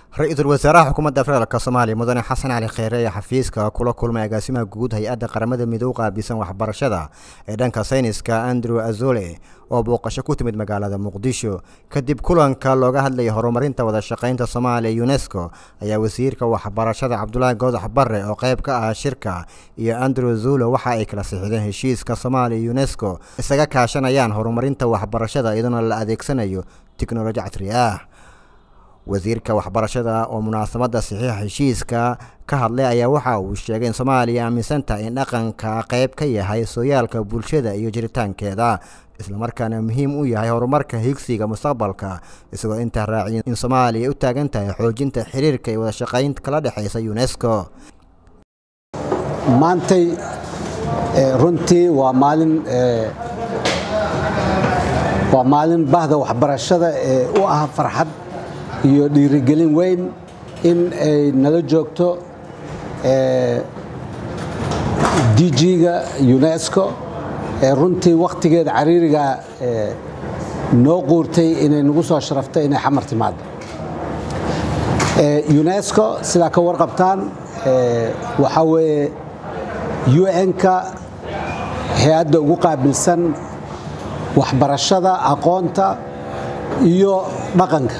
ra-iisul wasaaraha xukuumadda federaalk soomaaliya mudane xasan cali kheyre ayaa xafiiska kula kulmay agaasimaha guud hay-adda qaramada midoob qaabilsan waxbarashada ee dhanka sayniska andrew azole oo booqasho ku timid magaalada muqdisho kadib kulanka looga hadlayay horumarinta wada shaqaynta soomaaliya unesco ayaa wasiirka waxbarashada cabdulaahi goodax barre oo qayb ka ah shirka iyo andrew zulo waxa ay kala sixideen heshiiska soomaaliya unesco isaga kaashanayaan horumarinta waxbarashada iyadoona la adeegsanayo tiknoloji casri ah wasiirka waxbarashada oo munaasabadda saxiixa heshiiska ka hadlay ayaa waxa uu sheegay in soomaaliya aaminsan tahay in dhaqanka qayb ka yahay sooyaalka bulshada iyo jiritaankeeda islamarkaana muhiim u yahay horumarka higsiga mustaqbalka isagoo intaa raaciya in soomaaliya u taagan tahay xoojinta xiriirka iyo wada shaqaynta kala dhexaysa unesco maantay runtii waa maalin waa maalin bahda waxbarashada ee u ah farxad iyo dhiirigelin weyn in ay nala joogto dg-ga unesco ee runtii wakhtigeeda cariiriga noo quurtay inay nagu soo sharaftay inay xamar timaado unesco sidaa ka warqabtaan waxaa weeye un-ka hay-adda ugu qaabilsan waxbarashada aqoonta iyo dhaqanka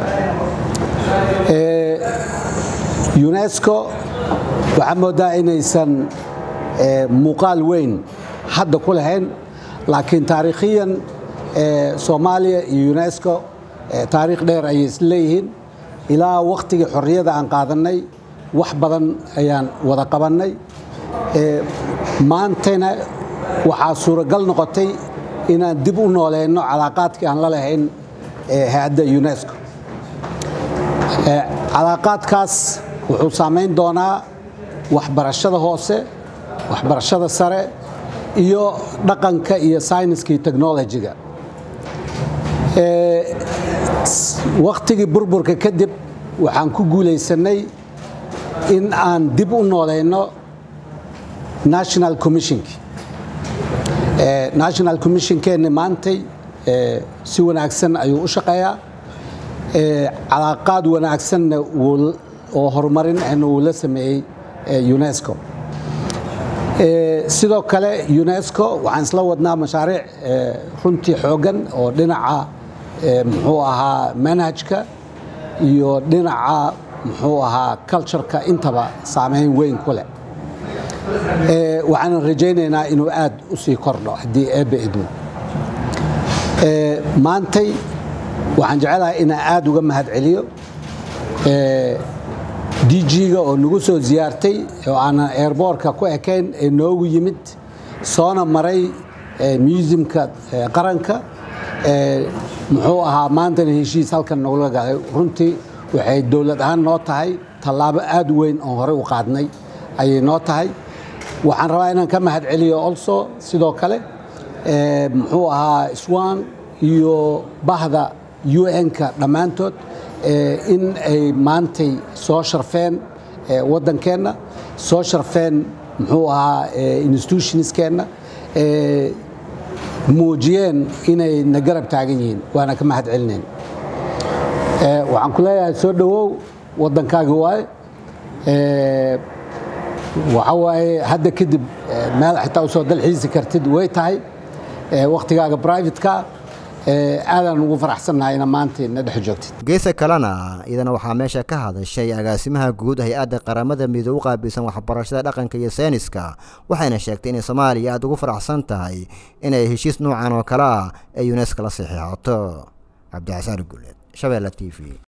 unesco waxaa moodaa inaysan muuqaal weyn hadda ku lahayn laakiin taariikhiyan soomaaliya iyo unesco taariikh dheer ayay isleeyihiin ilaa wakhtigii xorriyada aan qaadannay wax badan ayaan wada qabannay maantayna waxaa suuragal noqotay inaan dib u nooleyno calaaqaadkii aan la lahayn hay-adda unesco calaaqaadkaas wuxuu saamayn doonaa waxbarashada hoose waxbarashada sare iyo dhaqanka iyo sayniska iyo technolojiga wakhtigii burburka kadib waxaan ku guulaysannay in aan dib u nooleyno national commissionki national commissionkeenni maantay si wanaagsan ayuu u shaqeeyaa calaaqaad wanaagsanna oo horumarin ahna uu la sameeyey unesco sidoo kale unesco waxaan isla wadnaa mashaariic runtii xooggan oo dhinaca muxuu ahaa manhajka iyo dhinaca muxuu ahaa cultureka intaba saameyn weyn ku leh waxaanan rajaynaynaa inuu aad u sii kordho haddii eebbe idmo maantay waxaan jecelahay inaan aad uga mahad celiyo dg-ga oo nagu soo ziyaartay oo aanan airboortka ku ekayn ee noogu yimid soona maray museumka qaranka muxuu ahaa maantana heshiis halkan nogula galay runtii waxay dowlad ahaan noo tahay tallaabo aad u weyn oon horey u qaadnay ayay noo tahay waxaan rabaa inaan ka mahad celiyo also sidoo kale muxuu ahaa swan iyo bahda un-ka dhammaantood in ay maantay soo sharfeen waddankeenna soo sharfeen muxuu ahaa institutionskeenna muujiyeen inay na garab taagan yihiin waana ka mahad celinayn waxaan ku leeyahay soo dhowow waddankaagi waaye waxa waaye hadda kadib meel xitaa usoo dalxiisi kartid way tahay wakhtigaaga brivatka aadaan ugu faraxsannahay ina maanta na dhex joogtid geesa kalena iyadana waxaa meesha ka hadashay agaasimaha guud hay-adda qaramada midoob u qaabilsan waxbarashada dhaqanka iyo sayniska waxayna sheegtay inay soomaaliya aada ugu faraxsan tahay inay heshiis noocan oo kale ah ee unesco la saxiixato cabdixasaan guleed shabeelle t v